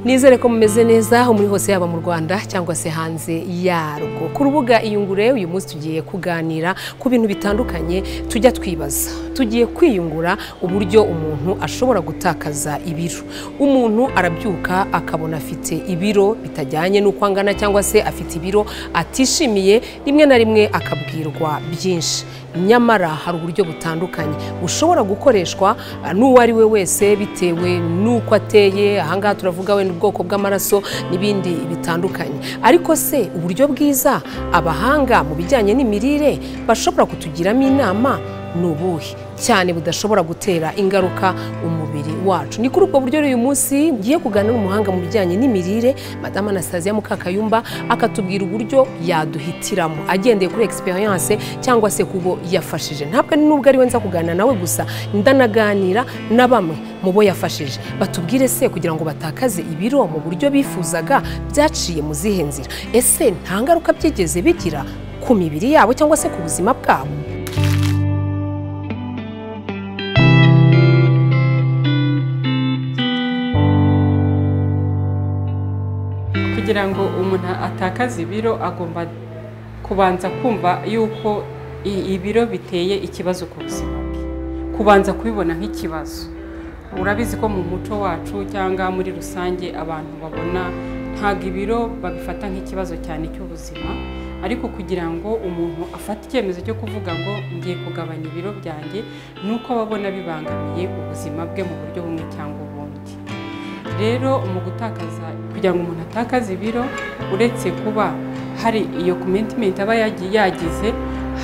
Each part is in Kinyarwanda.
nizere ko mumeze neza aho muri hose yaba mu rwanda cyangwa se hanze yarwo ku rubuga iyungure uyu munsi tugiye kuganira ku bintu bitandukanye tujya twibaza tugiye kwiyungura uburyo umuntu ashobora gutakaza ibiro umuntu arabyuka akabona afite ibiro bitajyanye n'uko angana cyangwa se afite ibiro atishimiye rimwe na rimwe akabwirwa byinshi nyamara hari uburyo butandukanye bushobora gukoreshwa n'uwo ari we wese bitewe n'uko ateye ahangaha turavuga wenda ubwoko bw'amaraso n'ibindi bitandukanye ariko se uburyo bwiza abahanga mu bijyanye n'imirire bashobora kutugiramo inama ni ubuhe cyane budashobora gutera ingaruka umubiri wacu ni kuri ubwo buryo uyu munsi ngiye kuganira n'umuhanga mu bijyanye n'imirire madamu anastasia mukakayumba akatubwira uburyo yaduhitiramo agendeye kuri egisperiyanse cyangwa se kubo yafashije ntabwo ari n'ubwo ari we nza kuganira nawe gusa ndanaganira na bamwe mu bo yafashije batubwire se kugira ngo batakaze ibiro mu buryo bifuzaga byaciye mu zihe nzira ese nta ngaruka byigeze bigira ku mibiri yabo cyangwa se ku buzima bwabo kugira ngo umuntu atakaze ibiro agomba kubanza kumva yuko ibiro biteye ikibazo ku buzima bwe kubanza kubibona nk'ikibazo urabizi ko mu muco wacu cyangwa muri rusange abantu babona ntabwo ibiro babifata nk'ikibazo cyane cy'ubuzima ariko kugira ngo umuntu afate icyemezo cyo kuvuga ngo ngiye kugabanya ibiro byanjye ni uko ababona bibangamiye ubuzima bwe mu buryo bumwe cyangwa ubundi rero mu gutakaza kugira ngo umuntu atakaze ibiro uretse kuba hari iyo komitimenti aba yagize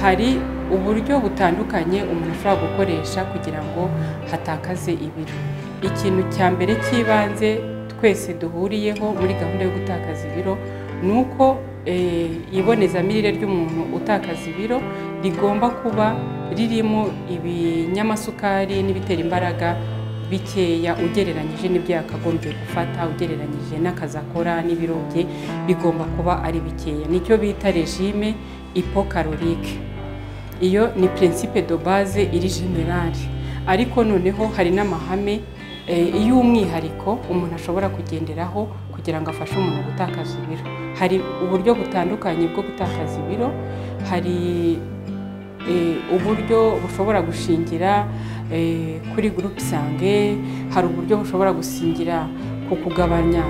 hari uburyo butandukanye umuntu ashobora gukoresha kugira ngo hatakaze ibiro ikintu cya mbere cy'ibanze twese duhuriyeho muri gahunda yo gutakaza ibiro ni uko ibonezamirire ry'umuntu utakaza ibiro rigomba kuba ririmo ibinyamasukari n'ibitera imbaraga bikeya ugereranyije n'ibyo yakagombye gufata ugereranyije n'akazi akora n'ibiro bye bigomba kuba ari bikeya nicyo bita regime ipokarorike iyo ni principe de base iri generale ariko noneho hari n'amahame y'umwihariko umuntu ashobora kugenderaho kugira ngo afashe umuntu gutakaza ibiro hari uburyo butandukanye bwo gutakaza ibiro hari uburyo bushobora gushingira kuri gurupe isange hari uburyo bushobora gusingira ku kugabanya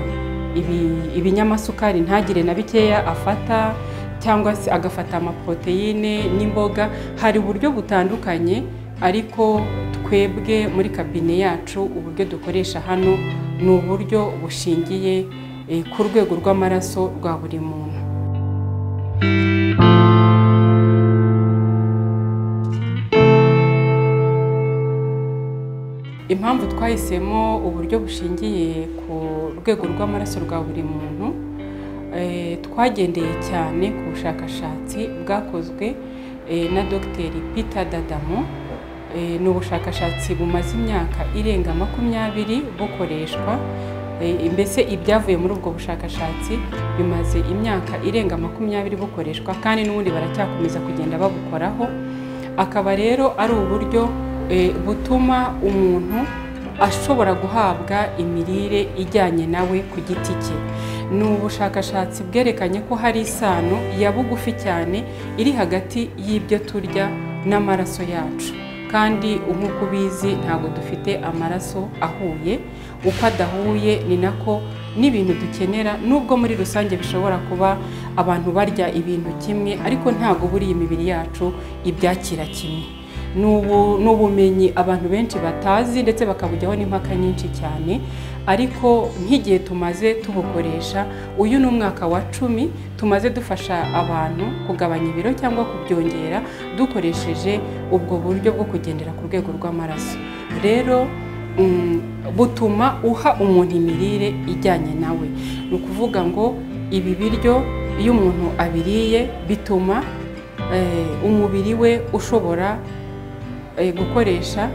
ibinyamasukari ntagire na bikeya afata cyangwa se agafata amaporoteyine n'imboga hari uburyo butandukanye ariko twebwe muri kabine yacu uburyo dukoresha hano ni uburyo bushingiye ku rwego rw'amaraso rwa buri muntu impamvu twahisemo uburyo bushingiye ku rwego rw'amaraso rwa buri muntu twagendeye cyane ku bushakashatsi bwakozwe na dogiteri Peter dadamo ni ubushakashatsi bumaze imyaka irenga makumyabiri bukoreshwa mbese ibyavuye muri ubwo bushakashatsi bimaze imyaka irenga makumyabiri bukoreshwa kandi n'ubundi baracyakomeza kugenda babukoraho akaba rero ari uburyo butuma umuntu ashobora guhabwa imirire ijyanye nawe ku giti cye ni ubushakashatsi bwerekanye ko hari isano ya bugufi cyane iri hagati y'ibyo turya n'amaraso yacu kandi nk'uko ubizi ntabwo dufite amaraso ahuye uko adahuye ni nako n'ibintu dukenera nubwo muri rusange bishobora kuba abantu barya ibintu kimwe ariko ntabwo buriya imibiri yacu ibyakira kimwe ni ubumenyi abantu benshi batazi ndetse bakabujyaho n'impaka nyinshi cyane ariko nk'igihe tumaze tubukoresha uyu ni umwaka wa cumi tumaze dufasha abantu kugabanya ibiro cyangwa kubyongera dukoresheje ubwo buryo bwo kugendera ku rwego rw'amaraso rero butuma uha umuntu imirire ijyanye nawe ni ukuvuga ngo ibi biryo iyo umuntu abiriye bituma umubiri we ushobora gukoresha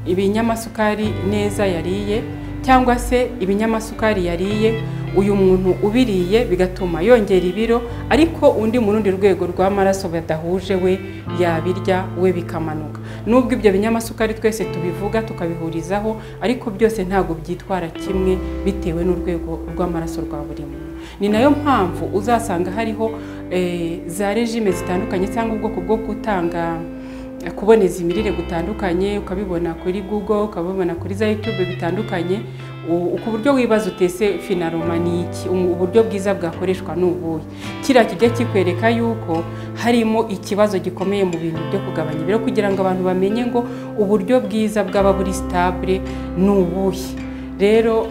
ibinyamasukari neza yariye cyangwa se ibinyamasukari yariye uyu muntu ubiriye bigatuma yongera ibiro ariko undi mu rundi rwego rw'amaraso badahuje we yabirya we bikamanuka nubwo ibyo binyamasukari twese tubivuga tukabihurizaho ariko byose ntabwo byitwara kimwe bitewe n'urwego rw'amaraso rwa buri muntu ni nayo mpamvu uzasanga hariho eh, za regime zitandukanye cyangwa ubwoko bwo gutanga kuboneza imirire gutandukanye ukabibona kuri google ukabibona kuri za youtube bitandukanye uko uburyo wibaza utese finaroma ni iki uburyo bwiza bwakoreshwa ni ubuhe kiriya kijya kikwereka yuko harimo ikibazo gikomeye mu bintu byo kugabanya ibiro kugira ngo abantu bamenye ngo uburyo bwiza bwaba buri sitabure ni ubuhe rero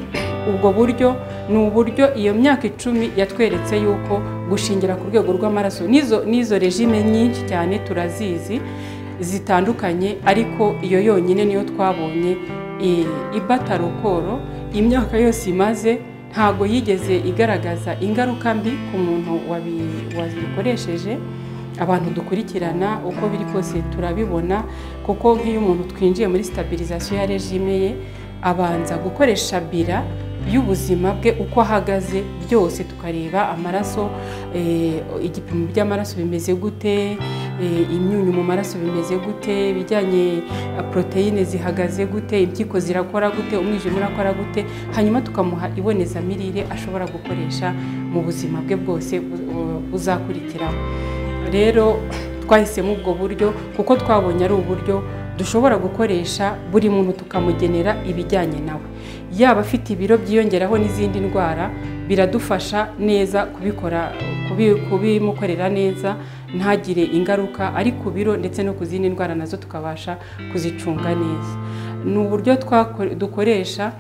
ubwo buryo ni uburyo iyo myaka icumi yatweretse yuko gushingira ku rwego rw'amaraso n'izo n'izo regime nyinshi cyane turazizi zitandukanye ariko iyo yonyine niyo twabonye ibata rukoro imyaka yose imaze ntabwo yigeze igaragaza ingaruka mbi ku muntu wazikoresheje abantu dukurikirana uko biri kose turabibona kuko nk'iyo umuntu twinjiye muri sitabirizaziyo ya regime ye abanza gukoresha bira y'ubuzima bwe uko ahagaze byose tukareba amaraso igipimo by'amaraso bimeze gute imyunyu mu maraso bimeze gute ibijyanye poroteyine zihagaze gute impyiko zirakora gute umwijima urakora gute hanyuma tukamuha ibonezamirire ashobora gukoresha mu buzima bwe bwose buzakurikiraho rero twahisemo ubwo buryo kuko twabonye ari uburyo dushobora gukoresha buri muntu tukamugenera ibijyanye nawe yaba afite ibiro byiyongeraho n'izindi ndwara biradufasha neza kubikora kubimukorera neza ntagire ingaruka ari ku biro ndetse no ku zindi ndwara nazo tukabasha kuzicunga neza ni uburyo dukoresha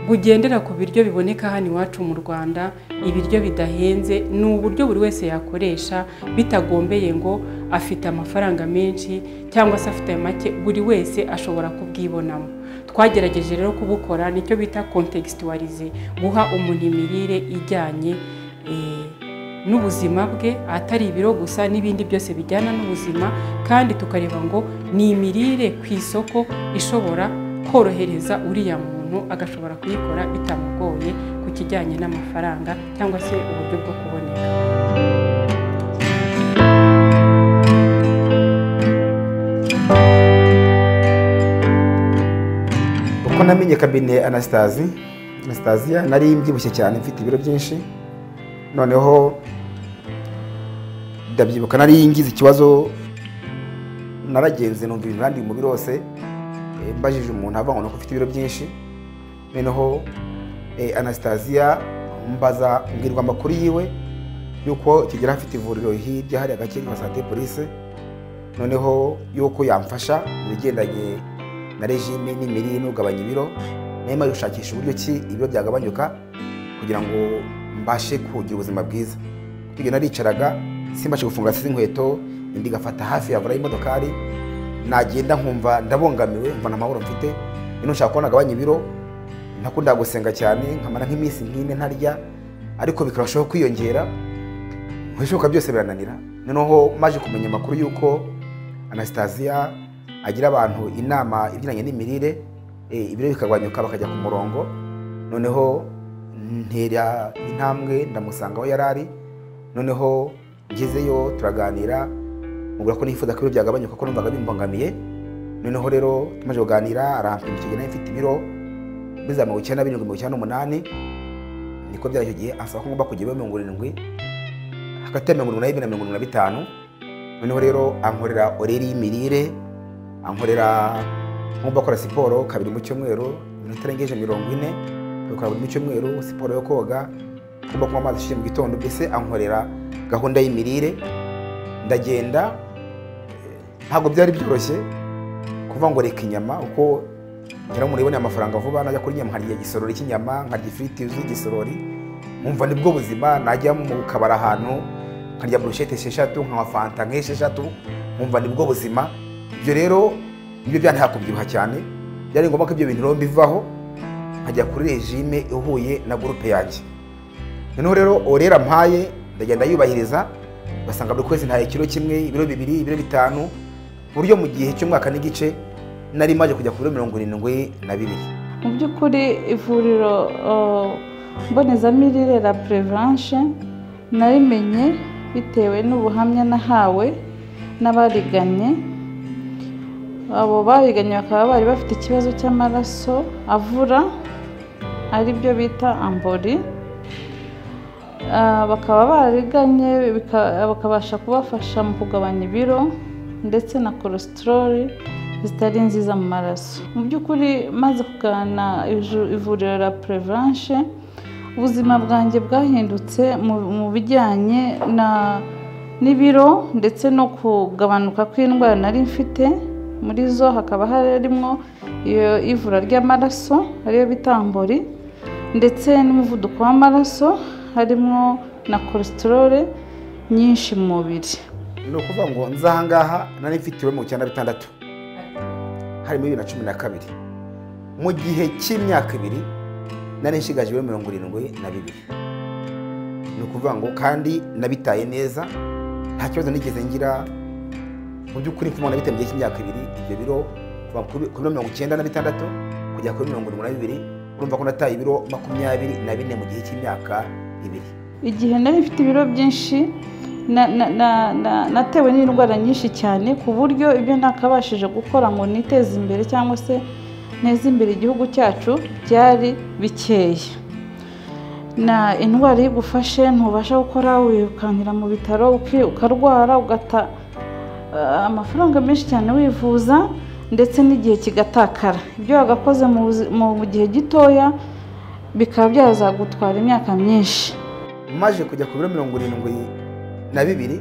bugendera ku biryo biboneka hano iwacu mu rwanda ibiryo bidahenze ni uburyo buri wese yakoresha bitagombeye ngo afite amafaranga menshi cyangwa se afite make buri wese ashobora kubwibonamo twagerageje rero kubukora nicyo bita kontegisitwarize guha umuntu imirire ijyanye n'ubuzima bwe atari ibiro gusa n'ibindi byose bijyana n'ubuzima kandi tukareba ngo ni imirire ku isoko ishobora korohereza uriya muntu agashobora kuyikora bitamugoye ku kijyanye n'amafaranga cyangwa se uburyo bwo kuboneka uko namenye kabine anasitazi anasitaziya nari mbyibushye cyane mfite ibiro byinshi noneho ndabyibuka nari ngize ikibazo naragenze numva ibintu birandiye umubiri wose mbajije umuntu avanga ko ufite ibiro byinshi noneho anasitaziya mbaza mbwirwa amakuru yiwe yuko kigera afite ivuriro hirya hari agace ka sante polise noneho yuko yamfasha mu bigendanye na regime n'imirire n'ugabanya ibiro nayo gushakisha uburyo ki ibiro byagabanyuka kugira ngo mbashe kugira ubuzima bwiza ibyo naricaraga simbashe gufunga hasi inkweto indi igafata hafi yavura y'imodokari nagenda nkumva ndabongamiwe mva nta mahoro mfite ino nshaka kubona agabanya ibiro ntakunda gusenga cyane nkamara nk'iminsi nk'ine ntarya ariko bikarushaho kwiyongera ibishoboka byose birananira noneho maje kumenya amakuru y'uko anasitaziya agira abantu inama ibijyanye n'imirire ibiro bikagabanyuka bakajya ku murongo noneho ntera intambwe ndamusanga aho yari ari noneho ngezeyo turaganira mubwira ko nifuza ko ibiro byagabanyuka ko numvaga bimbangamiye noneho rero tumaze kuganira arampima icyo gihe nayo mfite ibiro biza mirongo icyenda birindwi mirongo icyenda n'umunani niko byari icyo gihe asaba ko ngomba kujya ibiro mirongo irindwi hagati ya mirongo irindwi n'ibiri na mirongo irindwi na bitanu noneho rero ankorera oreri y'imirire ankorera ngomba gukora siporo kabiri mu cyumweru ibintu itarengeje mirongo ine kabikora buri mu cyumweru siporo yo koga ngomba kunywa amazi ashyushye mu gitondo mbese ankorera gahunda y'imirire ndagenda ntabwo byari byoroshye kuvuga ngo reka inyama kuko ngira ngo muriboneye amafaranga vuba najya kurya inyama nkarya igisorori cy'inyama nkarya ifiriti yuzuye igisorori nkumva nibwo buzima najya mu kabari ahantu nkarya burushete esheshatu nkanywa fanta nk'esheshatu nkumva nibwo buzima ibyo rero nibyo byanteye kubyibuha cyane byari ngombwa ko ibyo bintu rero mbivaho nkajya kuri regime ihuye na gurupe yanjye noneho rero orera mpaye ndagenda yubahiriza basanga buri kwezi ntaye ikiro kimwe ibiro bibiri ibiro bitanu ku buryo mu gihe cy'umwaka n'igice nari maze kujya ku biro mirongo irindwi na bibiri mu by'ukuri ivuriro mbonezamirire la prevanshe narimenye bitewe n'ubuhamya nahawe n'abariganye abo babiganye bakaba bari bafite ikibazo cy'amaraso avura aribyo bita ambori Ah, bakaba bariganye bika- bakabasha kubafasha mu kugabanya ibiro ndetse na korositoroli zitari nziza mu maraso mu by'ukuri maze kugana iju- ivuriro la prevanshe ubuzima bwanjye bwahindutse mu- mu bijyanye na n'ibiro ndetse no kugabanuka kw'indwara nari mfite muri zo hakaba harimo iyo ivura ry'amaraso ariyo bitambori ndetse n'umuvuduko w'amaraso harimo na koresitorole nyinshi mu mubiri ni ukuvuga ngo nzi ahangaha nari mfitiwe mu cyenda bitandatu harimo bibiri na cumi na kabiri mu gihe cy'imyaka ibiri nari nshigaje ibiro mirongo irindwi na bibiri ni ukuvuga ngo kandi nabitaye neza nta kibazo nigeze ngira mu by'ukuri mfite umuntu nabitaye mu gihe cy'imyaka ibiri ibyo biro kuva ku bi- ku biro mirongo icyenda na bitandatu kugera kuri mirongo irindwi na bibiri urumva ko nataye ibiro makumyabiri na bine mu gihe cy'imyaka ibiri igihe nari mfite ibiro byinshi na- na- na- na- natewe n'indwara nyinshi cyane ku buryo ibyo ntakabashije gukora ngo niteze imbere cyangwa se neze imbere igihugu cyacu byari bikeya na indwara iyo igufashe ntubasha gukora wirukankira mu bitaro uki- ukarwara ugata eh, amafaranga menshi cyane wivuza ndetse n'igihe kigatakara ibyo wagakoze mu buzi- mu gihe gitoya bikaba byazagutwara imyaka myinshi maje kujya ku biro mirongo irindwi na bibiri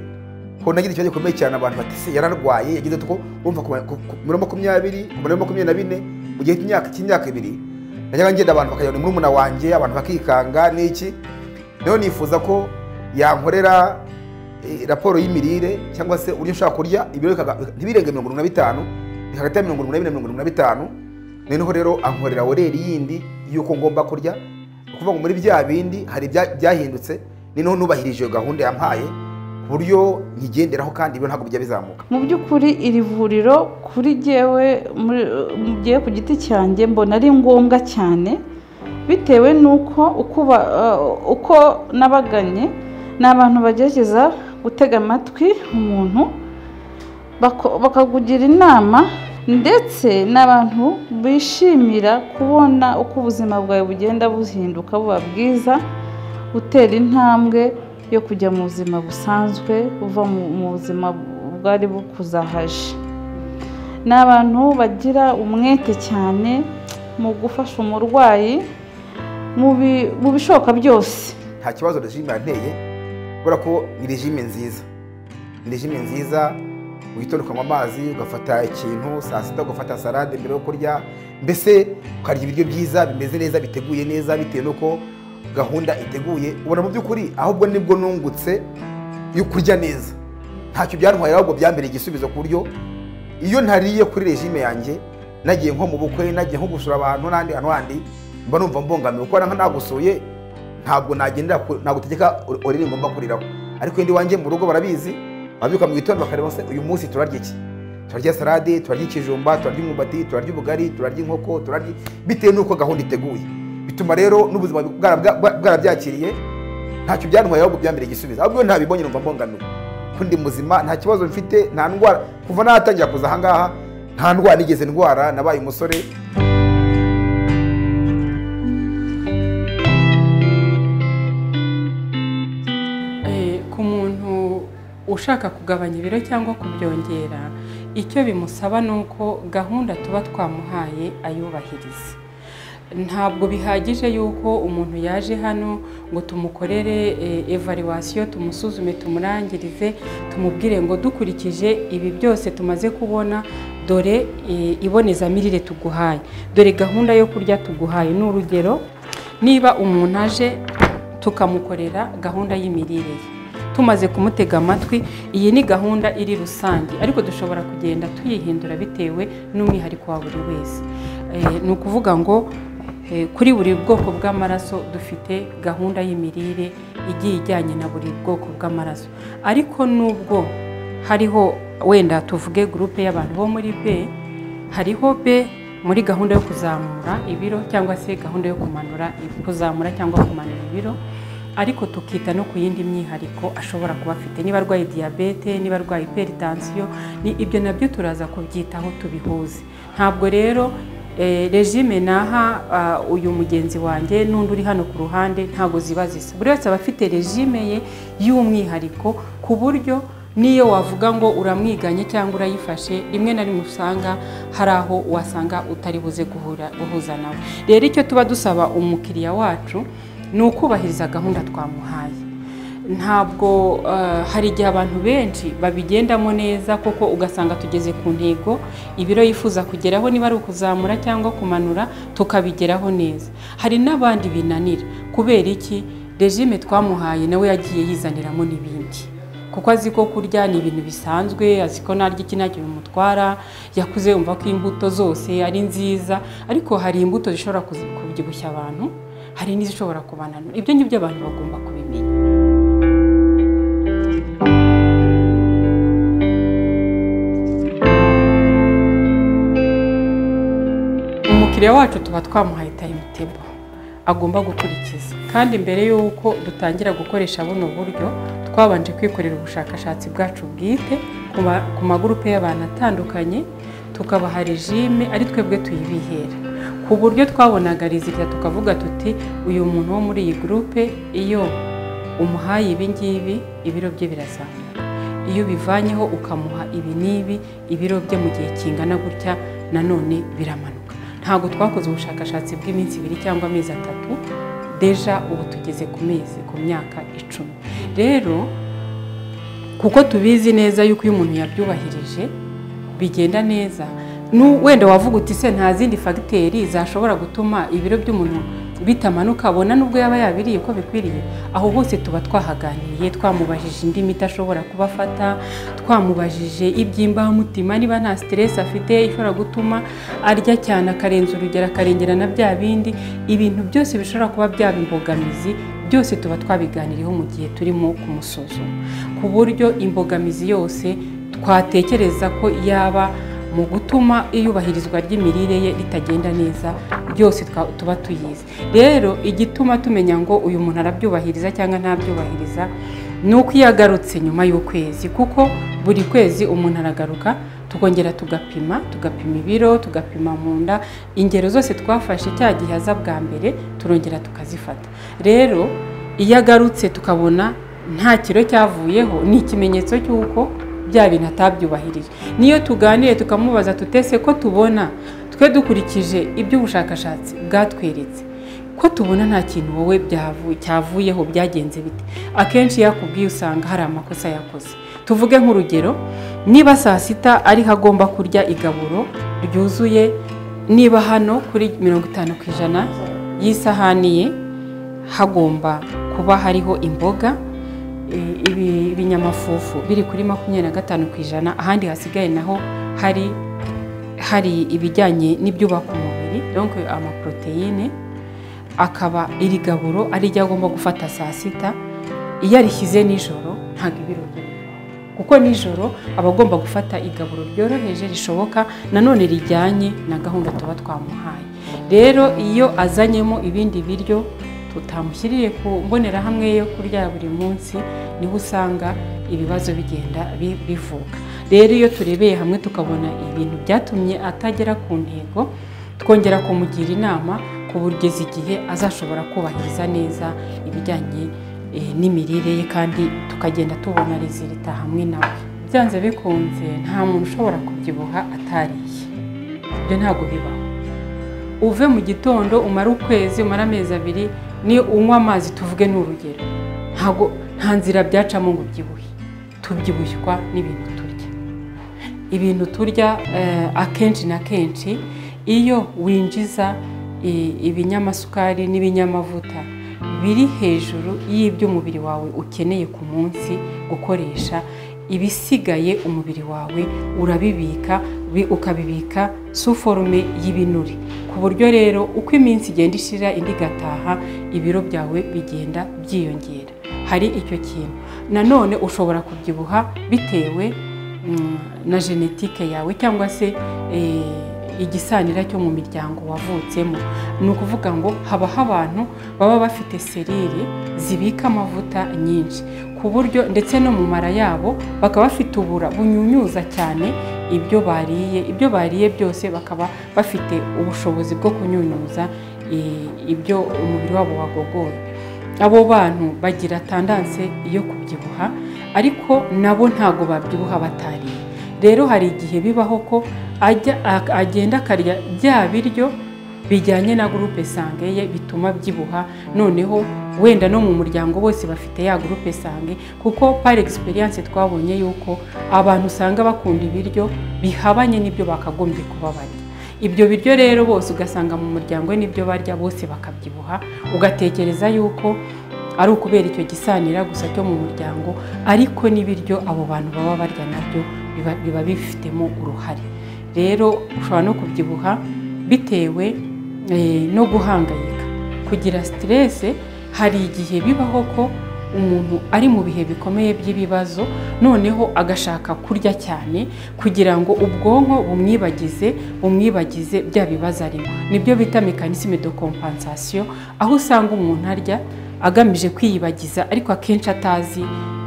ko nagira ikibazo gikomeye cyane abantu bati se yararwaye yagize uko urumva ku ku- ku biro makumyabiri ku biro makumyabiri na bine mu gihe cy'imyaka cy'imyaka ibiri najyaga ngenda abantu bakajya muri murumuna wanjye abantu bakikanga n'iki rero nifuza ko yankorera eh, raporo y'imirire cyangwa se uburyo nshobora kurya ibiro bikaga- ntibirenge mirongo irindwi na bitanu bikagati ya mirongo irindwi na bine mirongo irindwi na bitanu noneho rero ankorera oreri yindi y'uko ngomba kurya ni ukuvuga ngo muri bya bindi hari ibya- byahindutse ni noneho nubahirije iyo gahunda yampaye ku buryo nyigenderaho kandi ibyo ntabwo bijya bizamuka mu by'ukuri iri vuriro kuri jyewe muri- mu gihe ku giti cyanjye mbona ari ngombwa cyane bitewe n'uko uko ba- eh, uko nabaganye ni abantu bagerageza gutega amatwi umuntu bako- bakakugira inama ndetse n'abantu bishimira kubona uko ubuzima bwawe bugenda buhinduka buba bwiza utera intambwe yo kujya mu buzima busanzwe uva mu mu buzima bwari bukuzahaje ni abantu bagira umwete cyane mu gufasha umurwayi mu bi- mu bishoboka byose nta kibazo regime yanteye kubera ko ni regime nziza ni regime nziza witonda ukanywa amazi ugafata ikintu saa sita ugafata salade mbere yo kurya mbese ukarya ibiryo byiza bimeze neza biteguye neza bitewe n'uko gahunda iteguye ubona mu by'ukuri ahubwo nibwo nungutse yo kurya neza ntacyo byantwaye ahubwo byambere igisubizo ku buryo iyo ntariye kuri regime yanjye nagiye nko mu bukwe nagiye nko gusura abantu n'ahandi hantu handi mba numva mbongamiwe kuko nka nagusuye ntabwo nagendera ku- nagutegeka ur- urire ngomba kuriraho ariko indi wanjye mu rugo barabizi babyuka mu gitondo bakareba se uyu munsi turarya iki turarya salade turarya ikijumba turarya umwumbati turarya ubugari turarya inkoko turarya bitewe n'uko gahunda iteguye bituma rero n'ubuzima bwara- bwa- bwarabyakiriye ntacyo byantwaye ahubwo byambere igisubizo ahubwo iyo ntabibonye numva mbongamiwe ko ndi muzima nta kibazo mfite nta ndwara kuva natangira kuza ahangaha nta ndwara nigeze ndwara nabaye umusore Eh, ku muntu ushaka kugabanya ibiro cyangwa kubyongera icyo bimusaba ni uko gahunda tuba twamuhaye ayubahirize ntabwo bihagije yuko umuntu yaje hano ngo tumukorere evaluwasiyo tumusuzume tumurangirize tumubwire ngo dukurikije ibi byose tumaze kubona dore eh, ibonezamirire tuguhaye dore gahunda yo kurya tuguhaye ni urugero niba umuntu aje tukamukorera gahunda y'imirire ye tumaze kumutega amatwi iyi ni gahunda iri rusange ariko dushobora kugenda tuyihindura bitewe n'umwihariko wa buri wese Eh, ni ukuvuga ngo eh, kuri buri bwoko bw'amaraso dufite gahunda y'imirire igiye ijyanye na buri bwoko bw'amaraso ariko nubwo hariho wenda tuvuge gurupe y'abantu bo muri B hariho B muri gahunda yo kuzamura ibiro cyangwa se gahunda yo kumanura kuzamura cyangwa kumanura ibiro ariko tukita no ku yindi myihariko ashobora kuba afite niba arwaye diyabete niba arwaye iperitansiyo ni ibyo nabyo turaza kubyitaho tubihuze ntabwo rero eh, regime naha ah, uyu mugenzi wanjye n'undi uri hano ku ruhande ntabwo ziba zisa buri wese aba afite regime ye y'umwihariko ku buryo niyo wavuga ngo uramwiganye cyangwa urayifashe rimwe na rimwe usanga hari aho wasanga utari buze guhura- guhuza nawe rero icyo tuba dusaba umukiriya wacu ni ukubahiriza gahunda twamuhaye ntabwo eh, hari igihe abantu benshi babigendamo neza kuko ugasanga tugeze ku ntego ibiro yifuza kugeraho niba ari ukuzamura cyangwa kumanura tukabigeraho neza hari n'abandi binanira kubera iki regime twamuhaye nawe yagiye yizaniramo n'ibindi kuko azi ko kurya ni ibintu bisanzwe azi ko narya iki ntacyo bimutwara yakuze yumva ko imbuto zose ari nziza ariko hari imbuto zishobora kuzi- kubyibushya abantu hari n'izishobora kubananura ibyo ngibyo abantu bagomba kubimenya umukiriya wacu tuba twamuhaye timetable agomba gukurikiza kandi mbere y'uko dutangira gukoresha buno buryo twabanje kwikorera ubushakashatsi bwacu bwite ku ma- ku magurupe y'abantu atandukanye tukabaha regime ari twebwe tuyibihera ku buryo twabonaga rizita tukavuga tuti uyu muntu wo muri iyi gurupe iyo umuhaye ibi ngibi ibiro bye birazamuka iyo ubivanyeho ukamuha ibi n'ibi ibiro bye mu gihe kingana gutya nanone biramanuka ntabwo twakoze ubushakashatsi bw'iminsi ibiri cyangwa amezi atatu deja ubu tugeze ku mezi ku myaka icumi rero kuko tubizi neza yuko iyo umuntu yabyubahirije bigenda neza Nu- wenda wavuga uti se nta zindi fagiteri zashobora gutuma ibiro by'umuntu bitamanuka abona nubwo yaba yabiriye uko bikwiriye aho hose tuba twahaganiriye twamubajije indi miti ashobora kuba afata twamubajije iby'imbamutima niba nta siteresi afite ishobora gutuma arya cyane akarenza urugero akarengera na bya bindi ibintu byose bishobora kuba byaba imbogamizi byose tuba twabiganiriyeho mu gihe turimo kumusuzuma ku buryo imbogamizi yose twatekereza ko yaba mu gutuma iyubahirizwa ry'imirire ye ritagenda neza byose twa- tuba tuyizi rero igituma tumenya ngo uyu muntu arabyubahiriza cyangwa ntabyubahiriza ni uko iyo agarutse nyuma y'ukwezi kuko buri kwezi umuntu aragaruka tukongera tugapima tugapima ibiro tugapima mu nda ingero zose twafashe cya gihe aza bwa mbere turongera tukazifata rero iyo agarutse tukabona nta kiro cyavuyeho ni ikimenyetso cy'uko bya bintu atabyubahirije niyo tuganire tukamubaza tutese ko tubona twe dukurikije iby'ubushakashatsi bwatweretse ko tubona nta kintu wowe byavu- cyavuyeho byagenze bite akenshi iyo akubwiye usanga hari amakosa yakoze tuvuge nk'urugero niba saa sita ariho agomba kurya igaburo ryuzuye niba hano kuri mirongo itanu ku ijana y'isahani ye hagomba kuba hariho imboga eh, ibi- ibinyamafufu biri kuri makumyabiri na gatanu ku ijana ahandi hasigaye naho hari hari ibijyanye n'ibyubaka umubiri donc amaporoteyine akaba iri gaburo ari ryo agomba gufata saa sita iyo arishyize nijoro ntabwo ibiro bye bivaho kuko nijoro aba agomba gufata igaburo ryoroheje rishoboka nanone rijyanye na gahunda tuba twamuhaye rero iyo azanyemo ibindi biryo tutamushyiriye ku mbonerahamwe yo kurya buri munsi niho usanga ibibazo bigenda bi- bivuka rero iyo turebeye hamwe tukabona ibintu byatumye atagera ku ntego twongera kumugira inama ku buryo igihe azashobora kubahiriza neza ibijyanye eh, n'imirire ye kandi tukagenda tubona rizirita hamwe nawe byanze bikunze nta muntu ushobora kubyibuha atariye ibyo ntabwo bibaho uve mu gitondo umara ukwezi umara amezi abiri ni unywa amazi tuvuge ni urugero ntabwo nta nzira byacamo ngo ubyibuhe tubyibushywa n'ibintu turya ibintu turya eh, akenshi na kenshi iyo winjiza i- ibinyamasukari n'ibinyamavuta biri hejuru y'ibyo umubiri wawe ukeneye ku munsi gukoresha ibisigaye umubiri wawe urabibika bi- ukabibika suforume y'ibinure ku buryo rero uko iminsi igenda ishira indi igataha ibiro byawe bigenda byiyongera hari icyo kintu nanone ushobora kubyibuha bitewe mm, na genetike yawe cyangwa se eh, igisanira cyo mu miryango wavutsemo ni ukuvuga ngo habaho abantu baba bafite serire zibika amavuta nyinshi ku buryo ndetse no mu mara yabo bakaba bafite ubura bunyunyuza cyane ibyo bariye ibyo bariye byose bakaba bafite ubushobozi bwo kunyunyuza eh, ibyo umubiri wabo wagogoye abo bantu bagira tandanse yo kubyibuha ariko nabo ntago babyibuha batariye rero hari igihe bibaho ko ajya ak- agenda akarya bya biryo bijyanye na gurupe sange ye bituma byibuha noneho wenda no mu muryango bose bafite ya gurupe sange kuko par experience twabonye yuko abantu usanga bakunda ibiryo bihabanye n'ibyo bakagombye kuba barya ibyo biryo rero bose ugasanga mu muryango we n'ibyo barya bose bakabyibuha ugatekereza yuko ari ukubera icyo gisanira gusa cyo mu muryango ariko n'ibiryo abo bantu baba barya nabyo biba- biba bifitemo uruhare rero ushobora no kubyibuha bitewe eh, no guhangayika kugira siterese hari igihe bibaho ko umuntu ari mu bihe bikomeye by'ibibazo noneho agashaka kurya cyane kugira ngo ubwonko bumwibagize bumwibagize bya bibazo arimo nibyo bita mekanisme de compensation aho usanga umuntu arya agamije kwiyibagiza ariko akenshi atazi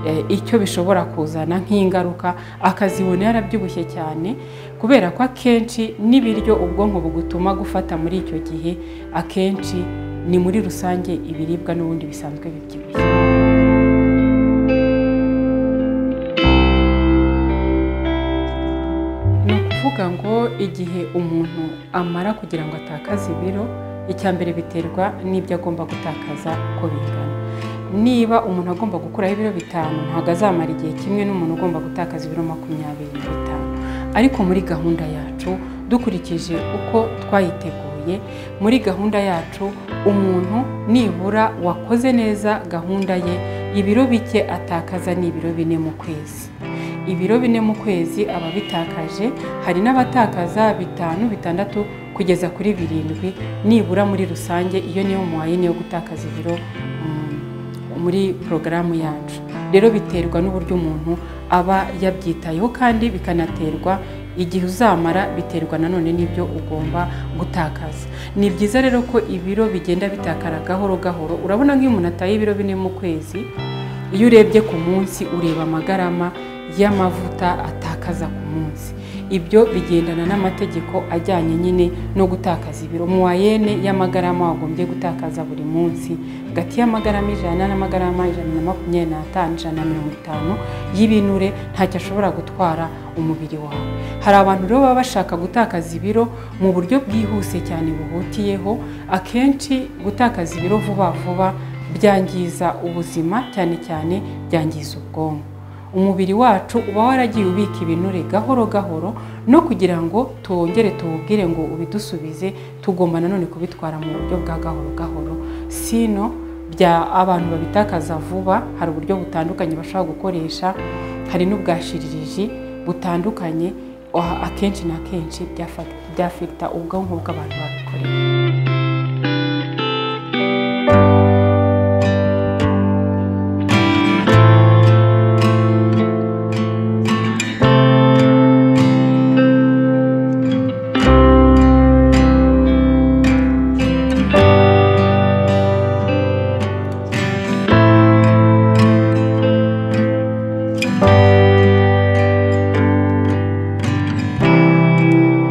eh, icyo bishobora kuzana nk'ingaruka akazibona yarabyibushye cyane kubera ko akenshi n'ibiryo ubwonko bugutuma gufata muri icyo gihe akenshi ni muri rusange ibiribwa n'ubundi bisanzwe bibyibushye ni ukuvuga ngo igihe umuntu amara kugira ngo atakaze ibiro icya mbere biterwa n'ibyo agomba gutakaza uko bingana niba umuntu agomba gukuraho ibiro bitanu ntabwo azamara igihe kimwe n'umuntu ugomba gutakaza ibiro makumyabiri na bitanu ariko muri gahunda yacu dukurikije uko twayiteguye muri gahunda yacu umuntu nibura wakoze neza gahunda ye ibiro bike atakaza ni ibiro bine mu kwezi ibiro bine mu kwezi aba abitakaje hari n'abatakaza bitanu bitandatu kugeza kuri birindwi nibura muri rusange iyo niyo muwayine yo gutakaza ibiro mm, muri porogaramu yacu rero biterwa n'uburyo umuntu aba yabyitayeho kandi bikanaterwa igihe uzamara biterwa nanone n'ibyo ugomba gutakaza ni byiza rero ko ibiro bigenda bitakara gahoro gahoro urabona nk'iyo umuntu ataye ibiro bine mu kwezi iyo urebye ku munsi ureba amagarama y'amavuta atakaza ku munsi ibyo bigendana n'amategeko ajyanye nyine no gutakaza ibiro muwayene y'amagarama wagombye gutakaza buri munsi hagati y'amagarama ijana n'amagarama ijana na makumyabiri n'atanu ijana na mirongo itanu y'ibinure ntacyo ashobora gutwara umubiri wawe hari abantu rero baba bashaka gutakaza ibiro mu buryo bwihuse cyane buhutiyeho akenshi gutakaza ibiro vuba vuba byangiza ubuzima cyane cyane byangiza ubwonko umubiri wacu uba waragiye ubika ibinure gahoro gahoro no kugira ngo tuwongere tuwubwire ngo ubidusubize tugomba nanone kubitwara mu buryo bwa gahoro gahoro sino bya abantu babitakaza vuba hari uburyo butandukanye bashobora gukoresha hari n'ubwashiririji butandukanye ah, akenshi na kenshi byafa- byafekita ubwonko bw'abantu babikorera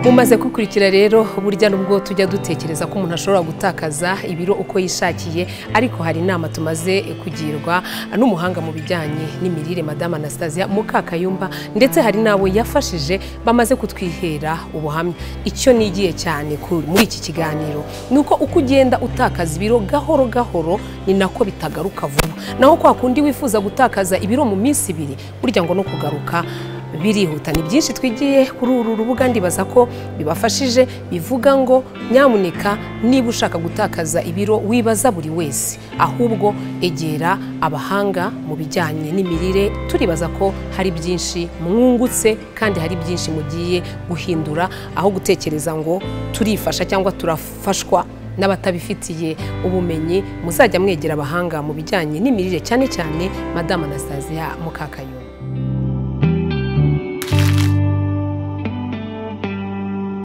mumaze gukurikira rero burya nubwo tujya dutekereza ko umuntu ashobora gutakaza ibiro uko yishakiye ariko hari inama tumaze kugirwa n'umuhanga mu bijyanye n'imirire madame anastasia mukakayumba ndetse hari nawe yafashije bamaze kutwihera ubuhamya icyo nigiye cyane ku- muri iki kiganiro ni uko uko ugenda utakaza ibiro gahoro gahoro ni nako bitagaruka vuba naho kwa kundi wifuza gutakaza ibiro mu minsi ibiri burya ngo no kugaruka birihuta ni byinshi twigiye kuri uru rubuga ndibaza ko bibafashije bivuga ngo nyamuneka niba ushaka gutakaza ibiro wibaza buri wese ahubwo egera abahanga mu bijyanye n'imirire turibaza ko hari byinshi mwungutse kandi hari byinshi mugiye guhindura aho gutekereza ngo turifasha cyangwa turafashwa n'abatabifitiye ubumenyi muzajya mwegera abahanga mu bijyanye n'imirire cyane cyane madame anastasia mukakayumba